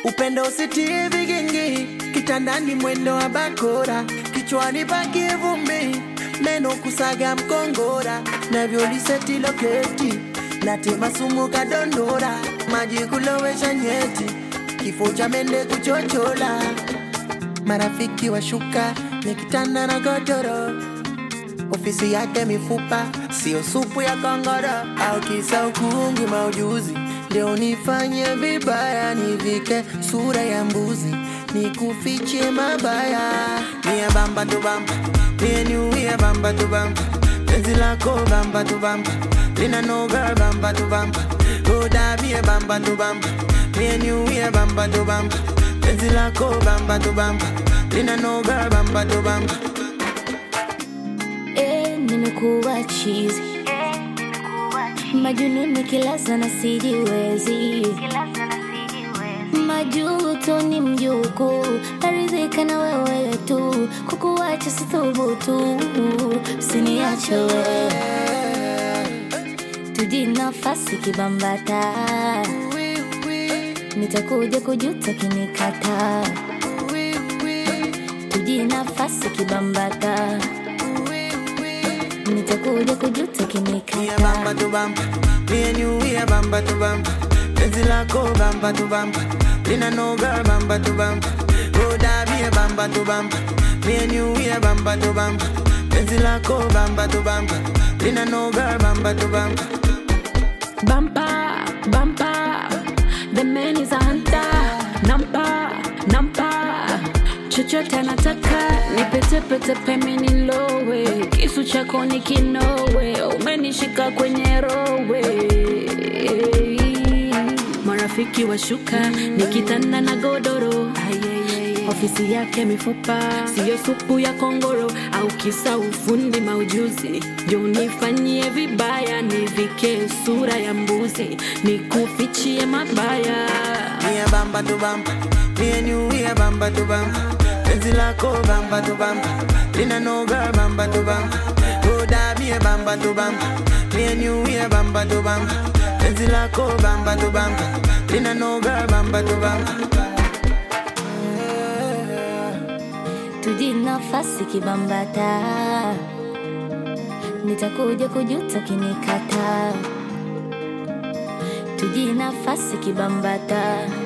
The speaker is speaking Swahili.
upendo usitie vigingi, kitandani mwendo wa bakora, kichwani pakie vumbi, meno kusaga mkongora, navyoliseti loketi, natema sumu kadondora, maji kulowesha nyeti, kifo cha mende kuchochola, marafiki washuka, nikitanda na godoro ofisi yake mifupa, sio supu ya kongoro au kisa ukungi maujuzi. Leo nifanye vibaya, nivike sura ya mbuzi, nikufiche mabaya. Mie bamba tu bamba, mie niuie bamba tu bamba, penzi lako bamba tu bamba, lina no girl bamba tu bamba, roda mie bamba tu bamba, mie niuie bamba tu bamba, penzi lako bamba tu bamba, lina no girl bamba tu bamba. Eh, nimekuwa chizi majununi kilaza na sijiwezi majuto ni mjuku naridhika na wewe tu kukuwacha sithubutu usiniache wewe tuji nafasi kibambata nitakuja kujuta kinikata tuji nafasi kibambata nitakuja kujuta Mie kinikata bamba tu bamba, me and you we a bamba tu bamba. Penzi lako bamba tu bamba, lina no girl bamba tu bamba. Roda me a bamba tu bamba, me and you we a bamba tu bamba. Penzi lako bamba tu bamba, lina no girl bamba tu bamba. Bumper, bumper, the man is a hunter. Nampa, nampa, chochote anataka nipetepete peme nilowe, kisu chako ni kinowe, umenishika kwenye rowe. Marafiki washuka nikitanda na godoro ofisi yake mifupa, siyo supu ya kongoro au kisa ufundi maujuzi. Jo, nifanyie vibaya, nivike sura ya mbuzi, nikufichie mabaya. Me a bamba tu bamba, me and you we a bamba tu bamba. Penzi lako bamba tu bamba, lina no girl bamba tu bamba. Roda me a bamba tu bamba, me and you we a bamba tu bamba. Penzi lako bamba tu bamba, lina no girl bamba tu bamba. tuji nafasi kibambata nitakuja kujuta kinikata tuji nafasi kibambata